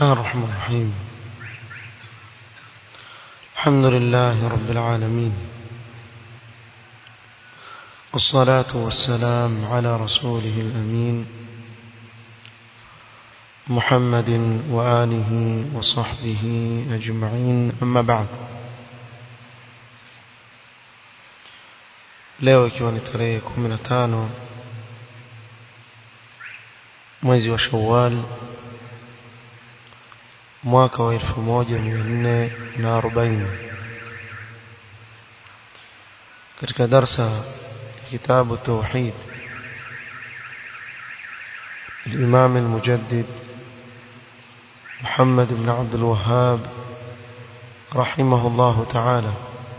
الله الرحمن الرحيم الحمد لله رب العالمين والصلاة والسلام على رسوله الأمين محمد وآله وصحبه أجمعين أما بعد leo ikiwa ni tarehe 15 mwezi wa Shawwal mwaka wa 1440 katika darsa kitabu tauhid الإمام المجدد محمد بن عبد الوهاب رحمه الله تعالى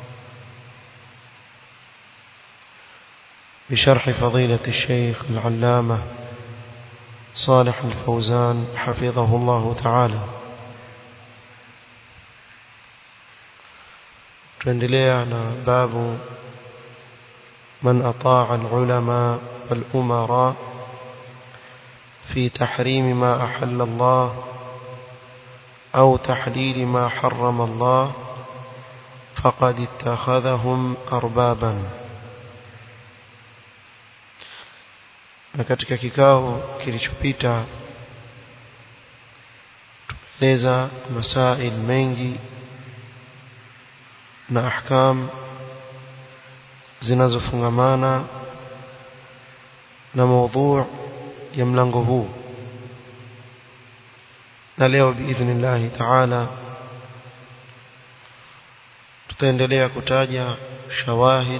بشرح فضيلة الشيخ العلامة صالح الفوزان حفظه الله تعالى tuendelea na babu man ataa alulama walumara في تحريم ما أحل الله أو تحليل ما حرم الله فقد اتخذهم أربابا na katika kikao kilichopita tumeeleza masail mengi na ahkam zinazofungamana na maudhu ya mlango huu na leo biidhnillahi taala tutaendelea kutaja shawahid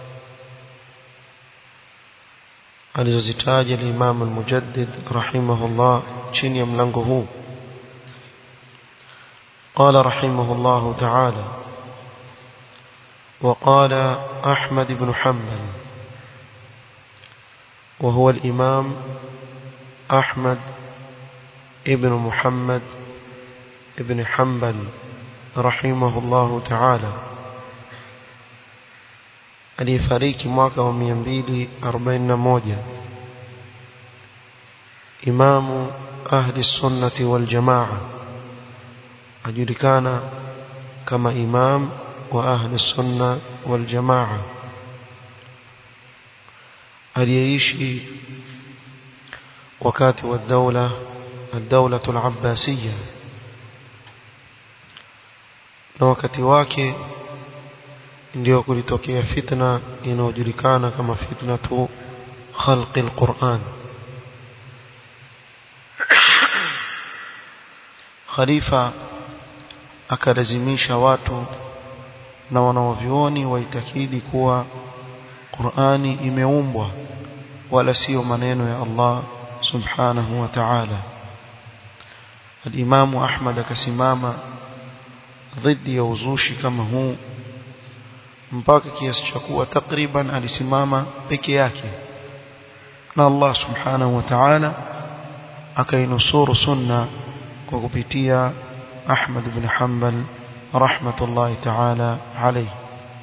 alizozitaja al-Imam al-Mujaddid rahimahullah chini ya mlango huu قال رحمه الله تعالى وقال أحمد بن حنبل وهو الإمام أحمد ابن محمد ابن حنبل رحمه الله تعالى aliyefariki mwaka wa 241 imamu ahli sunnati wal jamaa ajulikana kama imam wa ahli sunna wal jamaa aliyeishi wakati wa dawla الدولة العباسية na wakati wake ndio kulitokea fitna inayojulikana kama fitna tu khalqi alquran khalifa akalazimisha watu na wanaovioni waitakidi kuwa Qur'ani imeumbwa wala sio maneno ya Allah subhanahu wa ta'ala al-Imam Ahmad akasimama dhidi ya uzushi kama huu mpaka kiasi cha kuwa takriban alisimama peke yake na Allah subhanahu wa ta'ala akainusuru sunna kwa kupitia Ahmad ibn Hanbal rahmatullahi ta'ala alayhi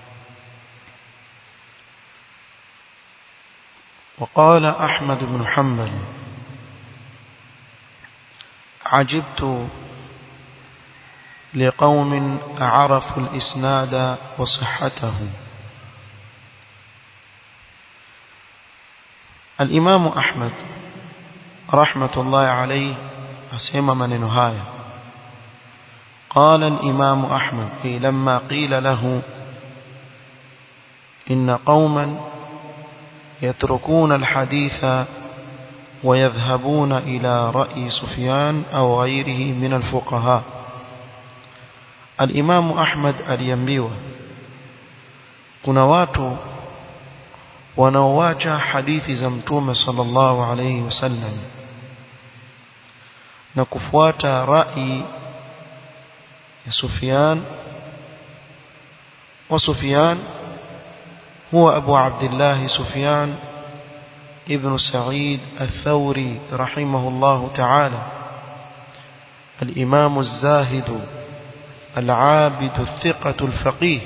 وقال أحمد بن حنبل عجبت لقوم عرفوا الإسناد وصحته الإمام أحمد رحمة الله عليه أسمى من نهاية قال الإمام أحمد لما قيل له إن قوما يتركون الحديث ويذهبون إلى رأي سفيان أو غيره من الفقهاء الإمام أحمد aliambiwa kuna watu wanaoacha hadithi za mtume sallallahu alayhi wasallam na kufuata rai ya Sufyan wa Sufyan هو أبو عبد الله سفيان ابن سعيد الثوري رحمه الله تعالى الإمام الزاهد العابد الثقة الفقيه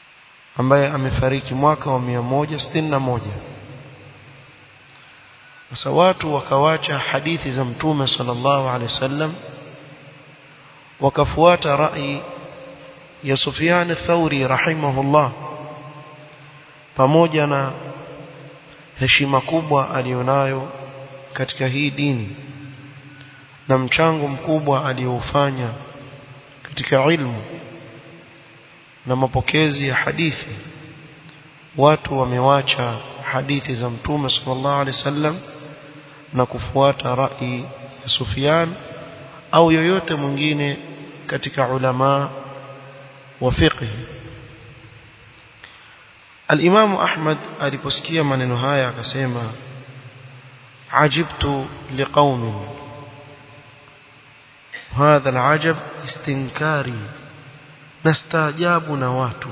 ambaye amefariki mwaka wa 161 sasa watu wakawacha hadithi za mtume sallallahu alaihi wasallam wakafuata rai ya Sufyan ath-Thauri rahimahullah pamoja na heshima kubwa alionayo katika hii dini na mchango mkubwa aliofanya katika ilmu na mapokezi ya hadithi watu wamewacha hadithi za mtume sallallahu alaihi wasallam na kufuata rai ya Sufyan au yoyote mwingine katika ulama wa fiqh Al-Imam Ahmad aliposikia maneno haya akasema ajibtu liqaumin hadha al-ajab istinkari nastaajabu na watu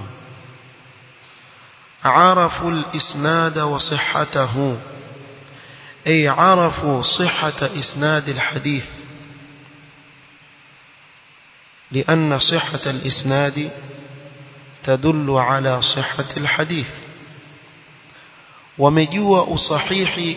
عرفوا الإسناد وصحته أي عرفوا صحة إسناد الحديث لأن صحة الإسناد تدل على صحة الحديث ومجوء صحيح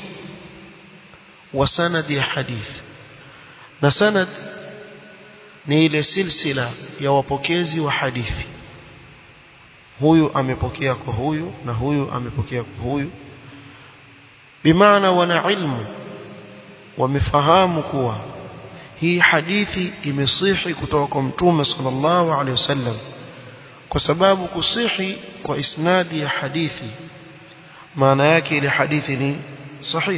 وسند حديث نسند نيل سلسلة يوapokezi wa hadithi huyu amepokea kwa huyu na huyu amepokea kwa huyu bimaana wana ilmu wamefahamu kuwa hii hadithi imesihi kutoka kwa mtume sallallahu alaihi wasallam kwa sababu kusihi kwa isnadi ya hadithi maana yake ile hadithi ni sahih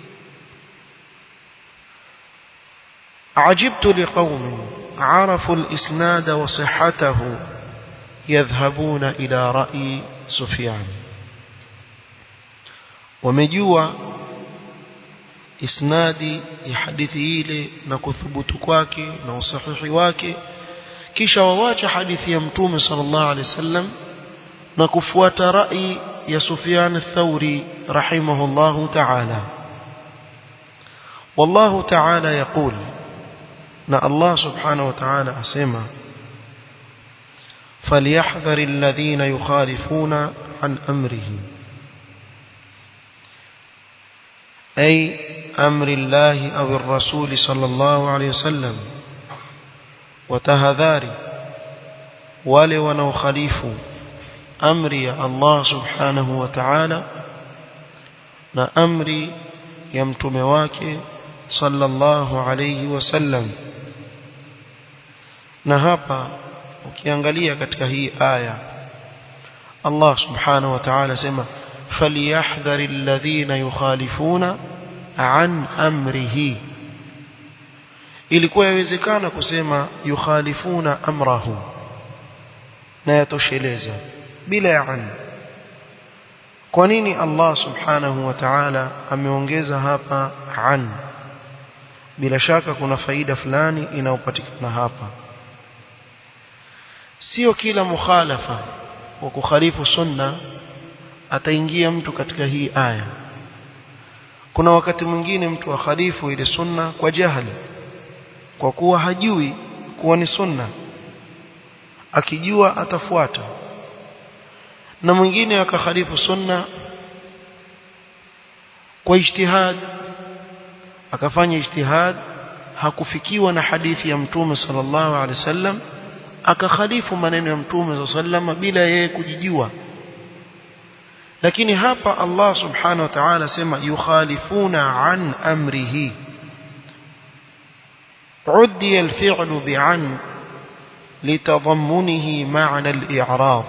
عجبت لقوم عرفوا الإسناد وصحته يذهبون إلى رأي سفيان ومجوا isnadi ya hadithi ile na kuthubutu kwake na usahihi wake kisha wawacha hadithi ya mtume sallallahu alaihi wasallam na kufuata rai ya Sufyan ath-Thauri rahimahullahu ta'ala wallahu ta'ala yaqul na Allah subhanahu wa ta'ala asema فليحذر الذين يخالفون عن أمره أي أمر الله أو الرسول صلى الله عليه وسلم وتهذاري wale wanaokhalifu amri ya Allah subhanahu wa ta'ala na amri ya mtume wake sallallahu alayhi wasallam na hapa ukiangalia katika hii aya Allah subhanahu wa ta'ala sema falyahdhari alladhina yukhalifuna an amrihi ilikuwa yawezekana kusema yukhalifuna amrahu na yatosheleza bila ya an kwa nini Allah subhanahu wa ta'ala ameongeza hapa an bila shaka kuna faida fulani inayopatikana hapa sio kila mukhalafa wa kukhalifu sunna ataingia mtu katika hii aya kuna wakati mwingine mtu akhalifu ile sunna kwa jahili kwa kuwa hajui kuwa ni sunna akijua atafuata na mwingine akakhalifu sunna kwa ijtihad akafanya ijtihad hakufikiwa na hadithi ya mtume sallallahu alaihi wasallam akakhalifu maneno ya mtume sallallahu bila yeye kujijua lakini hapa Allah subhanahu wa ta'ala sema yukhalifuna an amrihi عدي الفعل بعن لتضمنه معنى الإعراض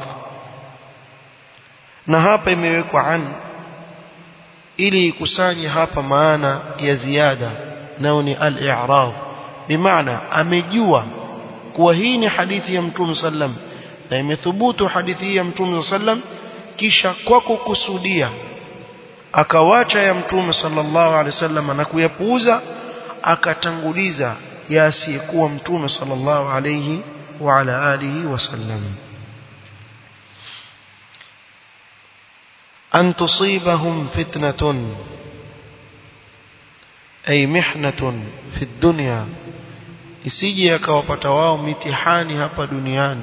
na hapa imewekwa an ili ikusanye hapa maana ya ziada nao ni al-i'rad bimaana amejua kuwa hii ni hadithi ya mtume sallam na imethubutu hadithi ya mtume sallam kisha kwa kukusudia akawacha ya mtume sallallahu alaihi wasallam na kuyapuuza akatanguliza ya asiyekuwa mtume sallallahu alayhi wa ala alihi wasallam an tusibahum fitnatun ay mihnatun fi dunya isije akawapata wao mitihani hapa duniani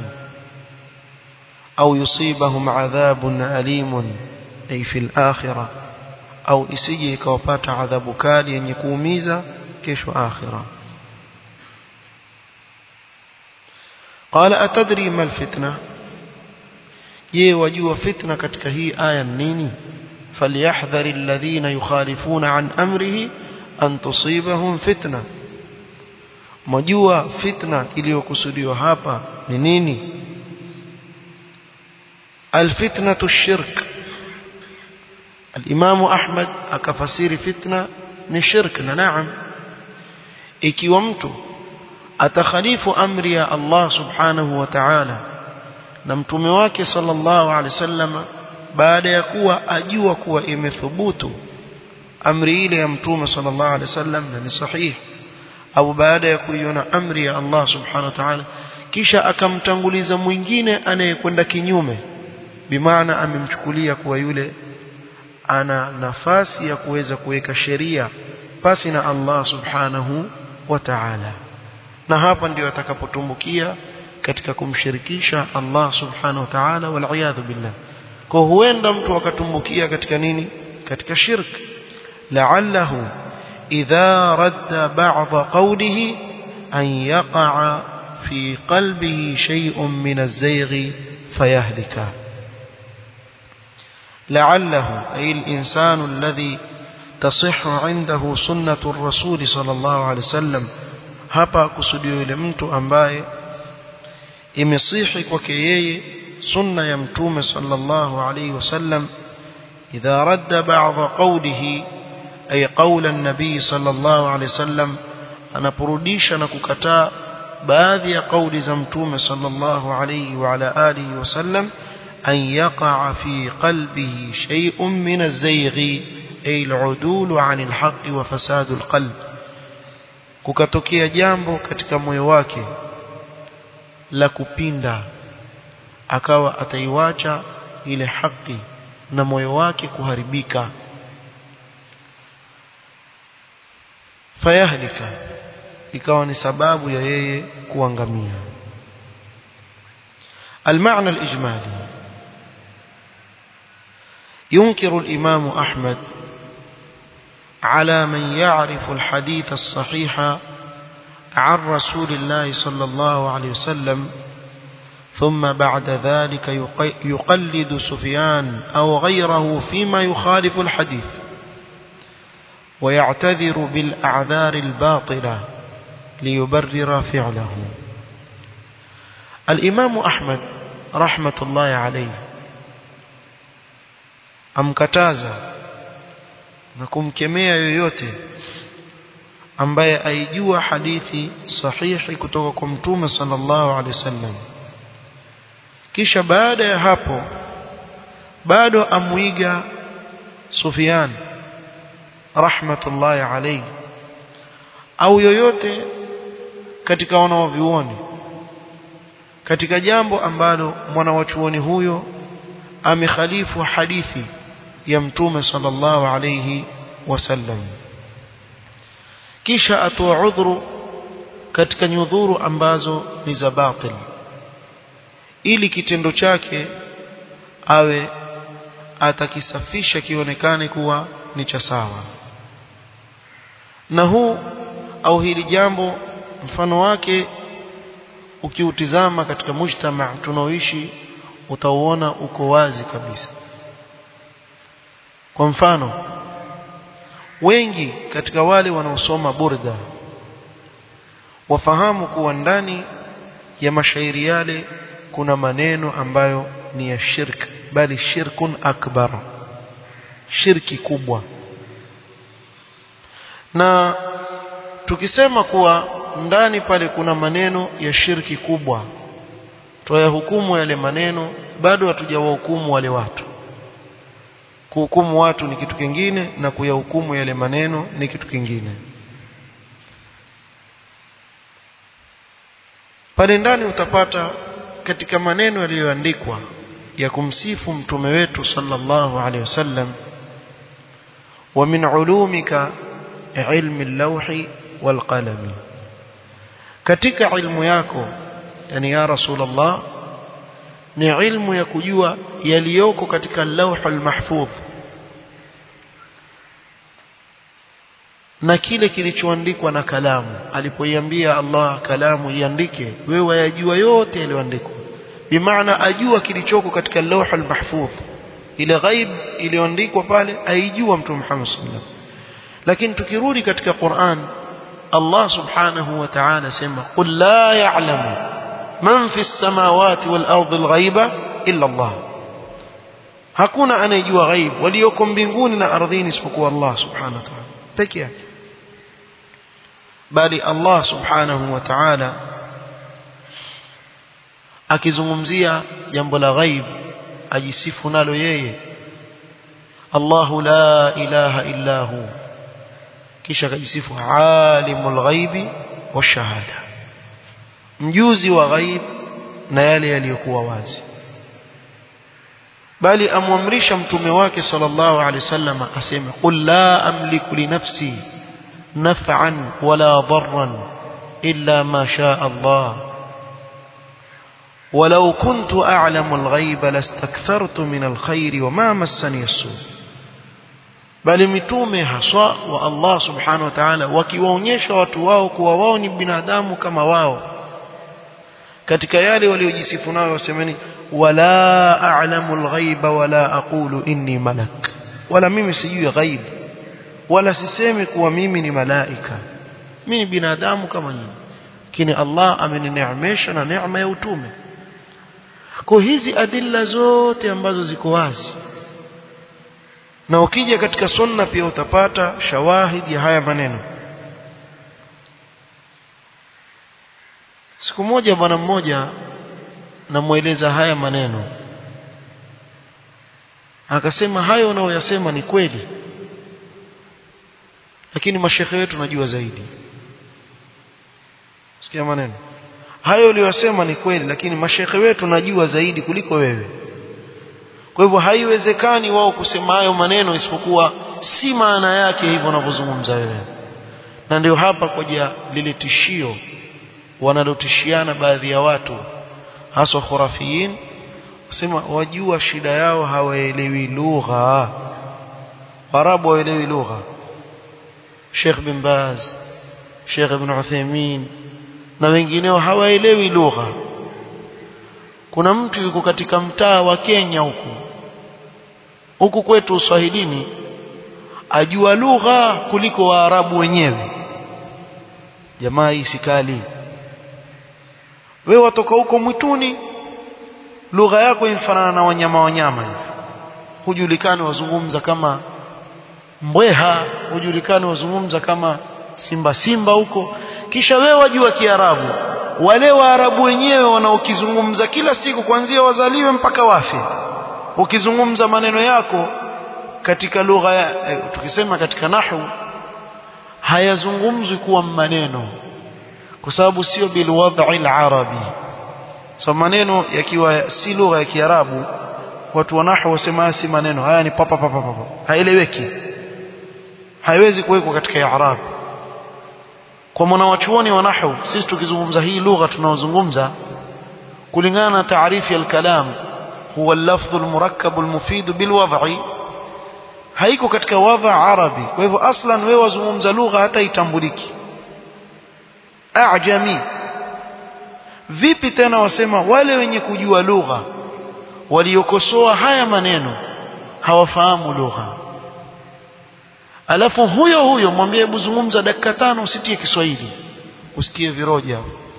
au yusibahum adhabun alimun ay fil akhirah au isije ikawapata adhabu kali yenye kuumiza kesho akhira qala atadri mal fitna je wajua fitna katika hii aya nini falyahdhar alladhina yukhalifuna an amrihi an tusibahum fitna majua fitna iliyokusudiwa hapa ni nini alfitnatu shirk الإمام أحمد akafasiri fitna ni shirk na naam ikiwa mtu atakhalifu amri ya Allah subhanahu wa ta'ala na mtume wake sallallahu alaihi wasallam baada ya kuwa ajua kuwa imethubutu amri ile ya mtume sallallahu alaihi wasallam na ni sahihi au baada ya kuiona amri ya Allah subhanahu wa ta'ala kisha akamtanguliza mwingine anayekwenda kinyume bimaana amemchukulia kuwa yule ana nafasi ya kuweza kuweka sheria pasi na Allah subhanahu wa ta'ala na hapa ndio atakapotumbukia katika kumshirikisha Allah subhanahu wa ta'ala wal billah kwa huenda mtu akatumbukia katika nini katika shirk la'allahu idha radda ba'd qawlihi an yaqa'a fi qalbihi shay'un min az-zayg fayahlika لعله أي الإنسان الذي تصح عنده سنة الرسول صلى الله عليه وسلم hapa kusudio yule mtu ambaye imesihi kwake yeye sunna ya mtume sallallahu alayhi wasallam idha radda ba'dha qawlihi ay qawla an-nabi sallallahu alayhi wasallam anaporudisha na kukataa baadhi ya kauli za mtume sallallahu alayhi wa ala alihi wasallam أن يقع في قلبه شيء من الزيغ أي العدول عن الحق وفساد القلب kukatokea jambo katika moyo wake la kupinda akawa ataiwacha ile haki na moyo wake kuharibika fayahlika ikawa ni sababu ya yeye kuangamia المعنى الإجمالي ينكر الإمام أحمد على من يعرف الحديث الصحيح عن رسول الله صلى الله عليه وسلم ثم بعد ذلك يقلد سفيان أو غيره فيما يخالف الحديث ويعتذر بالأعذار الباطلة ليبرر فعله الإمام أحمد رحمة الله عليه amkataza na kumkemea yoyote ambaye aijua hadithi sahihi kutoka kwa mtume sallallahu alaihi wasallam kisha baada ya hapo bado amwiga Sufyan rahmatullahi alayhi au yoyote katika wanaovioni katika jambo ambalo mwanawachuoni huyo amekhalifu hadithi ya mtume sallallahu alayhi wasallam kisha atoa udhuru katika nyudhuru ambazo ni za batil ili kitendo chake awe atakisafisha kionekane kuwa ni cha sawa na huu au hili jambo mfano wake ukiutizama katika mujtama tunaoishi utauona uko wazi kabisa kwa mfano wengi katika wale wanaosoma burda wafahamu kuwa ndani ya mashairi yale kuna maneno ambayo ni ya shirk bali shirkun akbar shirki kubwa na tukisema kuwa ndani pale kuna maneno ya shirki kubwa tuyahukumu yale maneno bado hatujawahukumu wale watu kuhukumu watu ni kitu kingine na kuyahukumu yale maneno ni kitu kingine pale ndani utapata katika maneno yaliyoandikwa ya kumsifu mtume wetu sallallahu alaihi wasallam wa min ulumika ilmi al-lawhi wal qalami katika ilmu yako yani ya rasulullah ni ilmu ya kujua yaliyoko katika lawhul mahfudh na kile kilichoandikwa na kalamu alipoiambia Allah kalamu iandike wewe wayajua yote yaliyoandikwa bimaana ajua kilichoko katika lawh al-mahfudh ile ghaib iliyoandikwa pale aijua mtume Muhammad sallallahu alaihi wasallam lakini tukirudi katika Qur'an Allah subhanahu wa ta'ala sema qul la ya'lamu man fi as-samawati wal ardi al-ghaiba illa Allah hakuna anayejua ghaib walioko mbinguni na ardhini isipokuwa Allah subhanahu wa ta'ala peke yake bali Allah subhanahu wa ta'ala akizungumzia jambo la ghaib ajisifu nalo yeye Allahu la ilaha illa hu kisha akajisifu alimul ghaibi washahada mjuzi wa ghaib na yale yaliyokuwa wazi bali amwamrisha mtume wake sallallahu alaihi wasallam aseme qul la amliku li nafsi naf'an wala darran illa ma shaa Allah ولو كنت أعلم الغيب لاستكثرت من الخير وما مسني السوء bali mitume haswa wa Allah subhanahu wa ta'ala wakiwaonyesha watu wao kuwa wao ni binadamu kama wao katika yale waliojisifu nayo wasemeni wala a'lamu al-ghaiba wala aqulu inni malak wala mimi sijui ghaib wala sisemi kuwa mimi ni malaika mimi ni binadamu kama nyinyi lakini Allah amenineemesha na neema ya utume kwa hizi adilla zote ambazo ziko wazi na ukija katika sunna pia utapata shawahid ya haya maneno siku moja bwana mmoja namueleza haya maneno akasema hayo unaoyasema ni kweli lakini mashekhe wetu najua zaidi sikia maneno hayo uliyosema ni kweli lakini mashekhe wetu najua zaidi kuliko wewe kwa hivyo haiwezekani wao kusema hayo maneno isipokuwa si maana yake hivyo unavyozungumza wewe na ndio hapa koja lile tishio wanalotishiana baadhi ya watu haswa khurafiyin wasema wajua shida yao hawaelewi lugha warabu hawaelewi lugha Sheikh bin Baz Sheikh Ibn Uthaymeen na wengineo hawaelewi lugha kuna mtu yuko katika mtaa wa Kenya huku huku kwetu Uswahilini ajua lugha kuliko Waarabu wenyewe jamaa hii sikali wewe watoka huko mwituni lugha yako inafanana na wanyama wanyama hivi hujulikani wazungumza kama mbweha hujulikani wazungumza kama simba simba huko kisha wewe wajua kiarabu wale waarabu wenyewe wanaokizungumza kila siku kuanzia wazaliwe mpaka wafe ukizungumza maneno yako katika lugha ya eh, tukisema katika nahu hayazungumzwi kuwa maneno kwa sababu sio bilwadhi alarabi so maneno yakiwa si lugha ya kiarabu watu wa nahwu wasema si maneno haya ni papa papa papa haeleweki haiwezi kuwekwa katika i'rab kwa mwanawachuoni wa nahwu sisi tukizungumza hii lugha tunaozungumza kulingana na taarifu ya al-kalam huwa al-lafdh al-murakkab al-mufid bil-wad'i haiko katika wadha arabi kwa hivyo aslan wewe wazungumza lugha hata itambuliki ajami vipi tena wasema wale wenye kujua lugha waliokosoa haya maneno hawafahamu lugha alafu huyo huyo mwambie hebu zungumza dakika tano usitie Kiswahili usitie viroja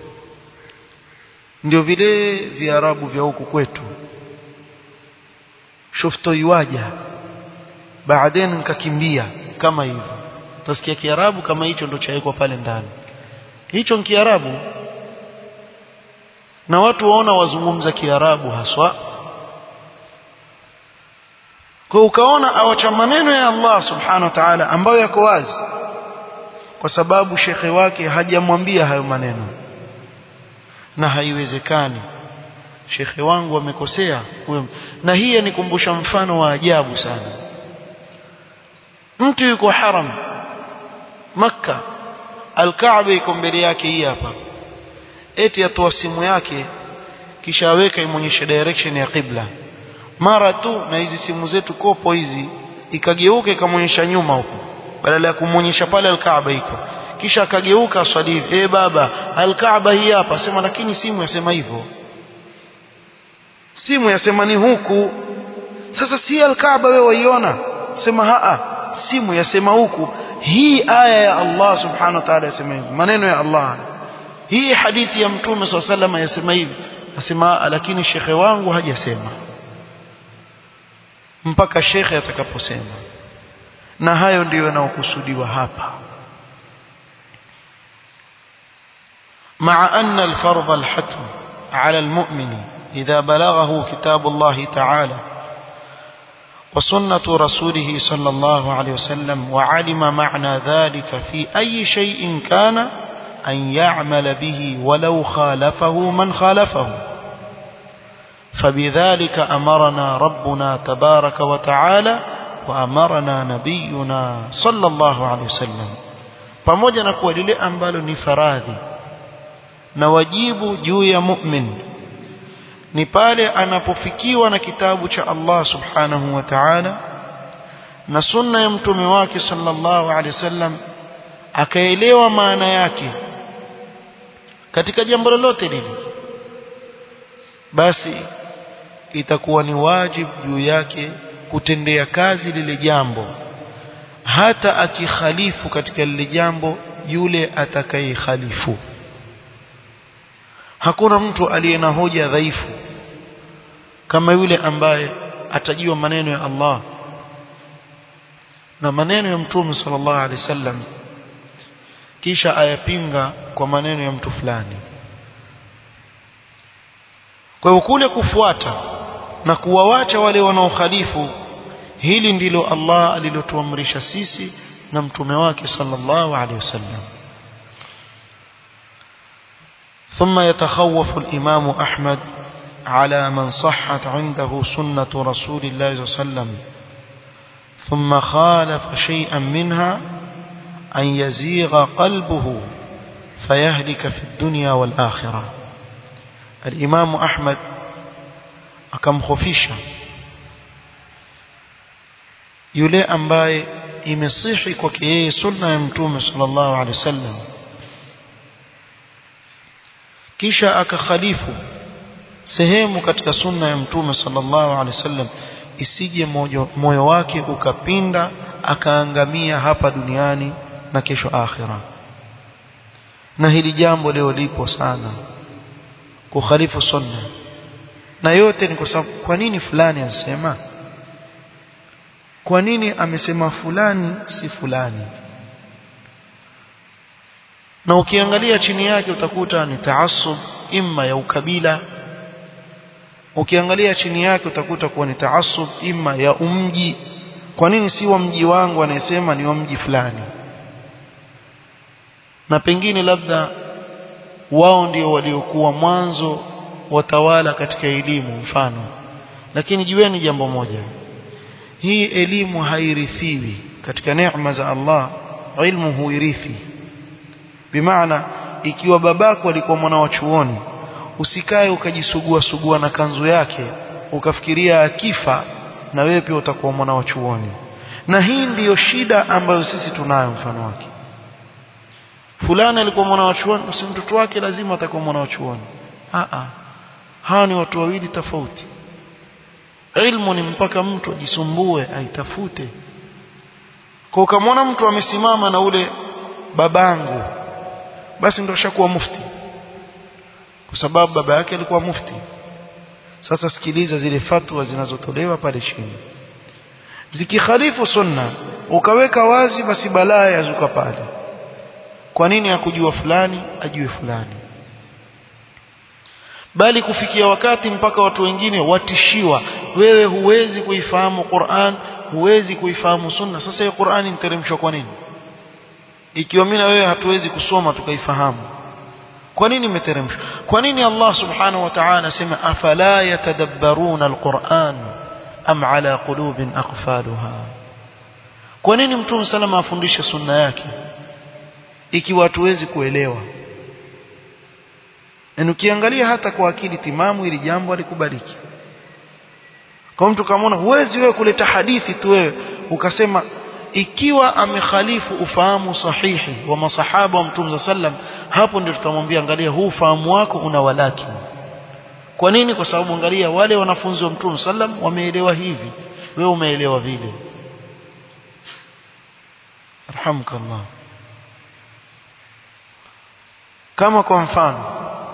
ndio vile viarabu vya huku kwetu shufto yuaja baadaye nikakimbia kama hivyo utasikia kiarabu kama hicho ndo chawekwa pale ndani hicho ni kiarabu na watu waona wazungumza kiarabu haswa kwa ukaona awacha maneno ya Allah subhanahu wa ta'ala ambayo yako wazi kwa sababu shekhe wake hajamwambia hayo maneno na haiwezekani shekhe wangu amekosea na hii yanikumbusha mfano wa ajabu sana mtu yuko haram makka alkaaba iko mbele yake hii hapa eti atoa simu yake kisha aweka imonyeshe direction ya qibla mara tu na hizi simu zetu kopo hizi ikageuka ikamonyesha nyuma huko badala ya kumwonyesha pale alkaaba iko kisha akageuka aswali eh baba alkaaba hii hapa sema lakini simu yasema hivyo simu yasema ni huku sasa si alkaaba wewe waiona sema haa simu yasema huku hii aya ya Allah subhanahu wa ta'ala yasema hivi maneno ya Allah hii hadithi ya mtume swalla sallam yasema hivi asema lakini shekhe wangu hajasema mpaka shekhe atakaposema na hayo ndiyo yanayokusudiwa hapa مع أن الفرض الحتم على المؤمن إذا بلغه كتاب الله تعالى وسنة رسوله صلى الله عليه وسلم وعلم معنى ذلك في أي شيء كان أن يعمل به ولو خالفه من خالفه فبذلك أمرنا ربنا تبارك وتعالى وأمرنا نبينا صلى الله عليه وسلم pamoja na kuwa lile ambalo ni faradhi na wajibu juu ya mu'min ni pale anapofikiwa na kitabu cha Allah subhanahu wa ta'ala na sunna ya mtume wake sallallahu alaihi wasallam akaelewa maana yake katika jambo lolote lile basi itakuwa ni wajibu juu yake kutendea kazi lile jambo hata akikhalifu katika lile jambo yule atakayekhalifu hakuna mtu aliye na hoja dhaifu kama yule ambaye atajua maneno ya Allah na maneno ya mtume sallallahu alaihi wasallam kisha ayapinga kwa maneno ya mtu fulani kwa hiyo kule kufuata na kuwawacha wale wanaokhalifu hili ndilo Allah alilotuamrisha sisi na mtume wake sallallahu alaihi wasallam ثم يتخوف الإمام أحمد على من صحت عنده سنة رسول الله صلى الله عليه وسلم ثم خالف شيئا منها أن يزيغ قلبه فيهلك في الدنيا والآخرة الإمام أحمد أكم خفيشا yule ambaye imesihi kwake yeye sunna ya mtume sallallahu alaihi wasallam kisha akakhalifu sehemu katika sunna ya mtume sallallahu alaihi wasallam isije moyo wake ukapinda akaangamia hapa duniani na kesho akhira na hili jambo leo lipo sana kukhalifu sunna na yote ni kwa sababu kwa nini fulani anasema kwa nini amesema fulani si fulani na ukiangalia chini yake utakuta ni taasub imma ya ukabila ukiangalia chini yake utakuta kuwa ni taasub imma ya umji kwa nini si wa mji wangu anayesema ni wa mji fulani na pengine labda wao ndio waliokuwa mwanzo watawala katika elimu mfano lakini jueni jambo moja hii elimu hairithiwi katika neema za Allah ilmu huirithi bimaana ikiwa babako alikuwa mwana wa chuoni usikae ukajisugua sugua na kanzu yake ukafikiria akifa na wewe pia utakuwa mwana wa chuoni na hii ndiyo shida ambayo sisi tunayo mfano wake fulani alikuwa mwana wa chuoni basi mtoto wake lazima atakuwa mwana wa chuoni a a hawa ni watu wawili tofauti ilmu ni mpaka mtu ajisumbue aitafute kwa ukamwona mtu amesimama na ule babangu basi ndio shakuwa mufti kwa sababu baba yake alikuwa mufti sasa sikiliza zile fatwa zinazotolewa pale chini zikikhalifu sunna ukaweka wazi basi balaa yazuka pale kwa nini akujua fulani ajue fulani bali kufikia wakati mpaka watu wengine watishiwa wewe huwezi kuifahamu Qur'an huwezi kuifahamu sunna sasa hiyo Qur'an interemshwa kwa nini ikiwa mimi na wewe hatuwezi kusoma tukaifahamu kwa nini imeteremshwa kwa nini Allah subhanahu wa ta'ala sema afala yatadabbaruna alquran am ala qulubin aqfaluha kwa nini mtume salama afundishe sunna yake ikiwa hatuwezi kuelewa na ukiangalia hata kwa akili timamu ili jambo alikubaliki kwa mtu kamaona huwezi wewe kuleta hadithi tu wewe ukasema ikiwa amekhalifu ufahamu sahihi wa masahaba wa mtume sallam hapo ndio tutamwambia angalia huu ufahamu wako una walaki kwa nini kwa sababu angalia wale wanafunzi wa mtume sallam wameelewa hivi wewe umeelewa vile arhamkallah kama kwa mfano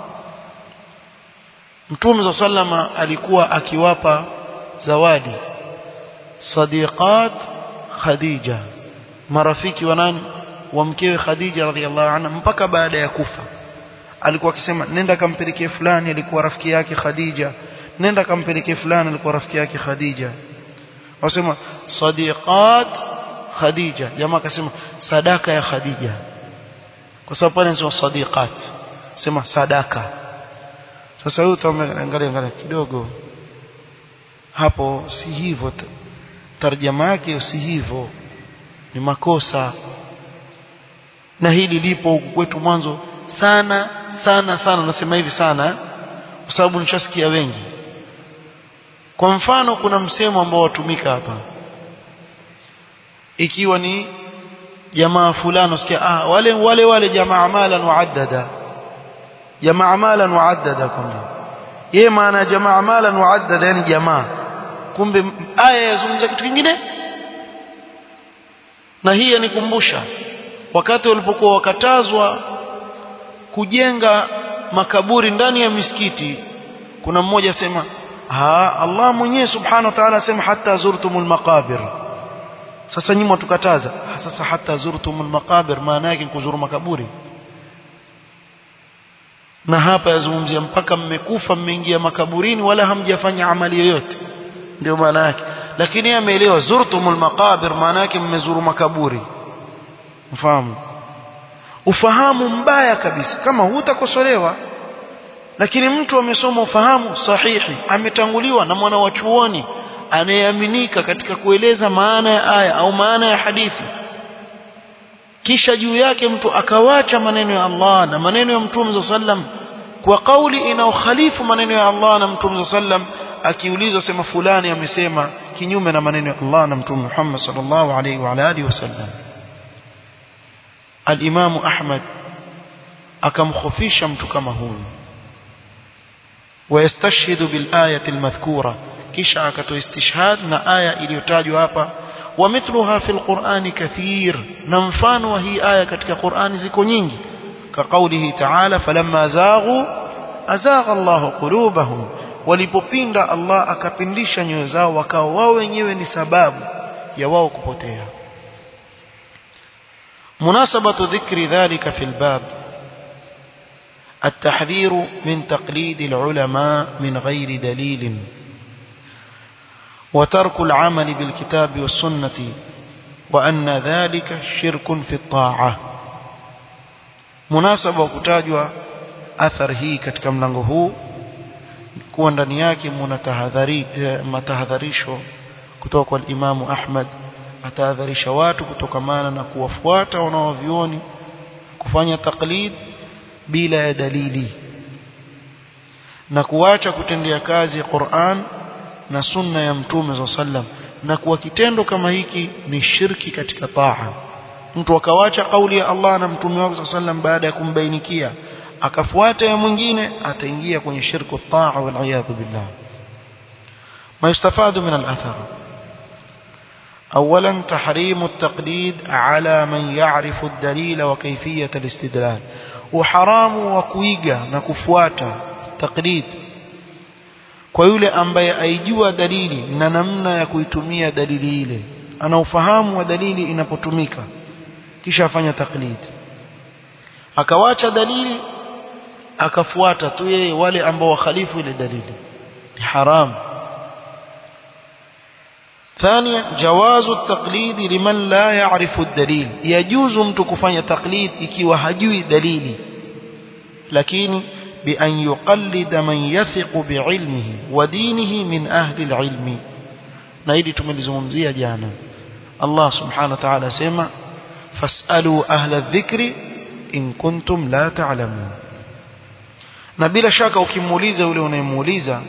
mtume sallama alikuwa akiwapa zawadi sadiqat khadija marafiki wa nani wa mkewe khadija radhiallahu anha mpaka baada ya kufa alikuwa akisema nenda kampelekee fulani alikuwa rafiki yake khadija nenda kampelekee fulani alikuwa rafiki yake khadija wasema sadiqat khadija jamaa akasema sadaka ya khadija kwa sababu pale nisema sadiqat sema sadaka sasa huyu utaangalia angalia kidogo hapo si hivyo tarjama yake si hivyo ni makosa na hili lipo huku kwetu mwanzo sana sana sana nasema hivi sana kwa sababu nishasikia wengi kwa mfano kuna msemo ambao watumika hapa ikiwa ni jamaa fulani usikia ah wale wale wale jamaa malan waaddada jamaa malan waaddada kumbe yeye maana jamaa malan waaddada yani jamaa kumbe aya yazungumza kitu kingine na hii yanikumbusha wakati walipokuwa wakatazwa kujenga makaburi ndani ya misikiti kuna mmoja sema ha Allah mwenyewe subhanahu wa ta'ala asema hata zurtumul maqabir sasa nyinyi mtukataza sasa hata zurtumul maqabir maana yake kuzuru makaburi na hapa yazungumzia mpaka mmekufa mmeingia makaburini wala hamjafanya amali yoyote ndio maana yake lakini yeye ameelewa zurtumul maqabir maana yake mmezuru makaburi mfahamu ufahamu mbaya kabisa kama hutakosolewa lakini mtu amesoma ufahamu sahihi ametanguliwa na mwana wa chuoni anayeaminika katika kueleza maana ya aya au maana ya hadithi kisha juu yake mtu akawacha maneno ya Allah na maneno ya Mtume sallam kwa kauli inayokhalifu maneno ya Allah na Mtume sallam akiulizwa sema fulani amesema kinyume na maneno ya Allah na Mtume Muhammad sallallahu alaihi wa alihi wasallam al-Imam Ahmad akamkhofisha mtu kama huyu ويستشهد بالآية المذكورة kisha akatoa istishhad na aya iliyotajwa hapa ومثلها في القرآن كثير na mfano wa hii aya katika Qur'ani ziko nyingi كقوله تعالى فلما زاغوا أزاغ الله قلوبهم walipopinda Allah akapindisha nyoyo zao wakao wao wenyewe ni sababu ya wao kupotea مناسبة ذكر ذلك في الباب التحذير من تقليد العلماء من غير دليل وترك العمل بالكتاب والسنة وأن ذلك شرك في الطاعة مناسبة kutajwa athar hii katika mlango huu kuwa ndani yake mna tahadhari matahadharisho kutoka kwa Imamu Ahmad atahadharisha watu kutokamana na kuwafuata wanaovioni kufanya taklid bila ya dalili na kuacha kutendea kazi Qur'an na sunna ya mtume za sallam na kuwa kitendo kama hiki ni shirki katika taa mtu akawacha kauli ya Allah na mtume wake sallam baada ya kumbainikia akafuata ya mwingine ataingia kwenye shirku taa wal iyadhu billah ما يستفاد من الأثر أولا تحريم التقليد على من يعرف الدليل وكيفية الاستدلال وحرام وكويغا نكفواتا تقليد kwa yule ambaye aijua dalili na namna ya kuitumia dalili ile ana ufahamu wa dalili inapotumika kisha afanya taklid akawacha dalili akafuata tu yeye wale ambao wakhalifu ile dalili ni haram ثانيا جواز التقليد لمن لا يعرف الدليل يجوز mtu kufanya taklid ikiwa hajui dalili lakini بأن يقلد من يثق بعلمه ودينه من أهل العلم نايدي تملزمزية جانا الله سبحانه وتعالى سيما فاسألوا أهل الذكر إن كنتم لا تعلمون na bila shaka ukimuuliza yule unayemuuliza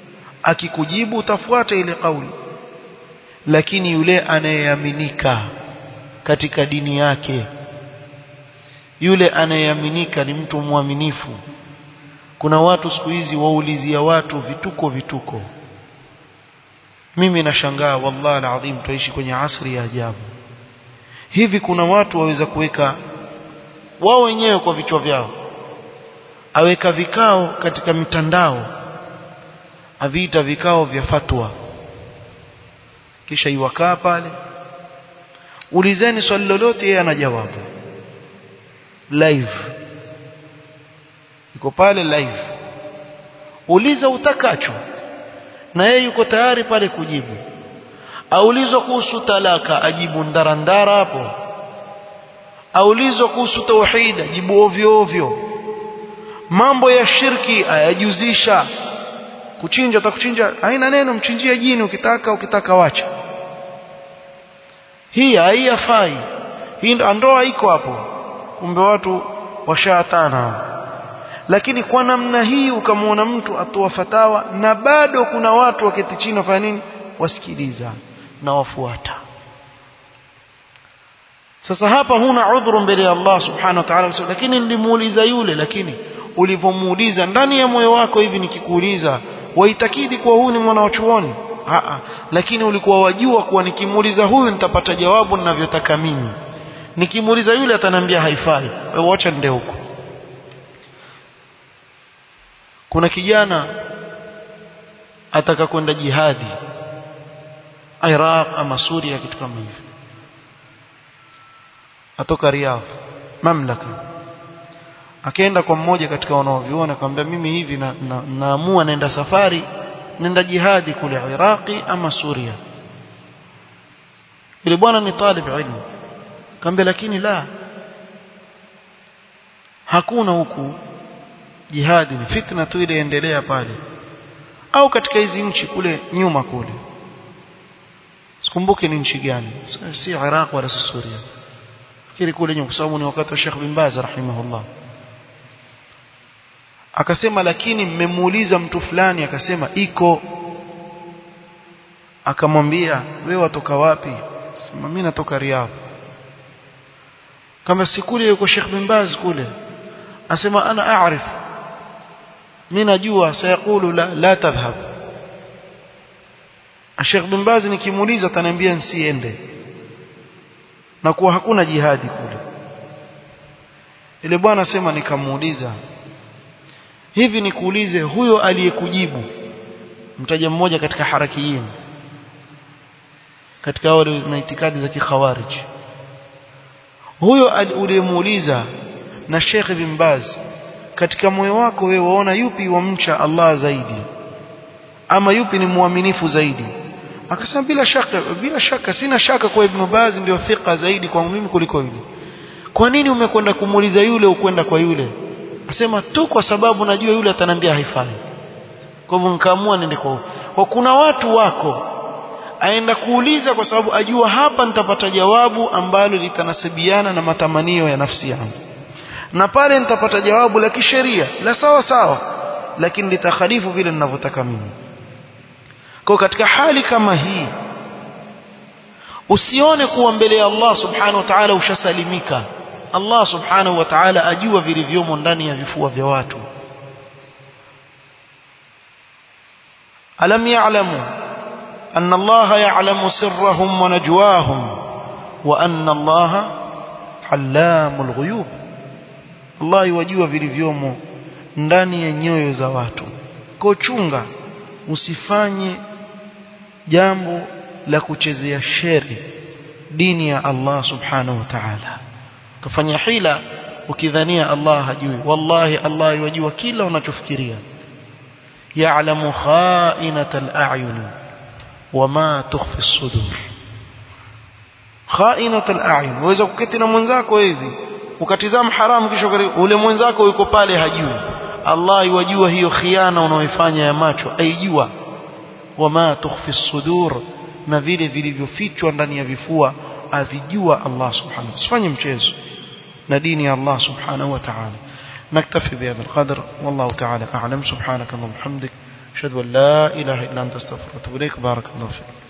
akikujibu utafuata ile kauli lakini yule anayeaminika katika dini yake yule anayeaminika ni mtu mwaminifu kuna watu siku hizi waulizia watu vituko vituko mimi nashangaa wallahi alazim tuishi kwenye asri ya ajabu hivi kuna watu waweza kuweka wao wenyewe kwa vichwa vyao aweka vikao katika mitandao aviita vikao vya fatwa kisha iwakaa pale ulizeni swali lolote yeye ana jawabu live yuko pale live uliza utakacho na yeye yuko tayari pale kujibu aulizwa kuhusu talaka ajibu ndarandara hapo aulizwa kuhusu tauhid ajibu ovyo ovyo mambo ya shirki ayajuzisha kuchinja utakuchinja haina neno mchinjie jini ukitaka ukitaka wacha hii haiyafai hii ndoa iko hapo kumbe watu washaatana lakini kwa namna hii ukamwona mtu atoa fatawa na bado kuna watu waketi chini wafanya nini wasikiliza na wafuata sasa hapa huna udhuru mbele ya Allah subhanahu wa ta'ala lakini nilimuuliza yule lakini ulivyomuuliza ndani ya moyo wako hivi nikikuuliza waitakidi kuwa huyu ni mwana wa chuoni Aa, lakini ulikuwa wajua kuwa nikimuuliza huyu nitapata jawabu ninavyotaka mimi nikimuuliza yule ataniambia haifai wewe acha nende huko kuna kijana ataka kwenda jihadi Iraq ama Suria kitu kama hivyo atoka Riyadh mamlaka akaenda kwa mmoja katika wanaoviona akamwambia mimi hivi na, na, naamua naenda safari nenda jihadi kule Iraqi ama Suria yule bwana ni talib ilmu akamwambia lakini la hakuna huku jihadi ni fitna tu ile endelea pale au katika hizi nchi kule nyuma kule sikumbuke ni nchi gani si Iraq wala si Suria fikiri kule nyuma kwa sababu ni wakati wa Sheikh bin Baz rahimahullah akasema lakini mmemuuliza mtu fulani akasema iko akamwambia wewe watoka wapi sema mimi natoka Riyadh kama sikule yuko Sheikh bin Baz kule asema ana aarif mimi najua sayakulu la la tadhhab Sheikh bin Baz nikimuuliza ataniambia nsiende na kuwa hakuna jihadi kule ile bwana sema nikamuuliza hivi nikuulize huyo aliyekujibu mtaja mmoja katika harakiyin katika wale na itikadi za kikhawarij huyo uliyemuuliza na Sheikh bin Baz katika moyo wako wewe waona yupi wamcha Allah zaidi ama yupi ni muaminifu zaidi akasema bila shaka bila shaka sina shaka kwa Ibn Baz ndio thika zaidi kwangu mimi kuliko yule kwa nini umekwenda kumuuliza yule ukwenda kwa yule asema tu kwa sababu najua yule atanambia haifai kwa hivyo nikaamua nende kwa kwa kuna watu wako aenda kuuliza kwa sababu ajua hapa nitapata jawabu ambalo litanasibiana na matamanio ya nafsi yangu na pale nitapata jawabu la kisheria la sawa sawa lakini litakhalifu vile ninavyotaka mimi kwa katika hali kama hii usione kuwa mbele ya Allah subhanahu wa ta'ala ushasalimika Allah subhanahu wa ta'ala ajua vilivyomo ndani ya vifua vya watu alam ya'lamu anna Allah ya'lamu sirrahum wa najwahum wa anna Allah allamul ghuyub Allah yajua vilivyomo ndani ya nyoyo za watu kwa chunga usifanye jambo la kuchezea sheri dini ya Allah subhanahu wa ta'ala kafanya hila ukidhania Allah hajui wallahi Allah yajua kila unachofikiria ya'lamu kha'inatal a'yun wama tukhfi as-sudur kha'inatal a'yun waweza kuketi na mwenzako hivi ukatizama haramu kisha ule mwenzako yuko pale hajui Allah yajua hiyo khiana unaoifanya ya macho aijua wama tukhfi as-sudur na vile vilivyofichwa ndani ya vifua avijua Allah subhanahu usifanye mchezo na dini ya Allah subhanahu wa ta'ala نكتفي بهذا القدر والله تعالى أعلم سبحانك اللهم وبحمدك أشهد أن لا إله إلا أنت استغفرك وأتوب إليك بارك الله فيك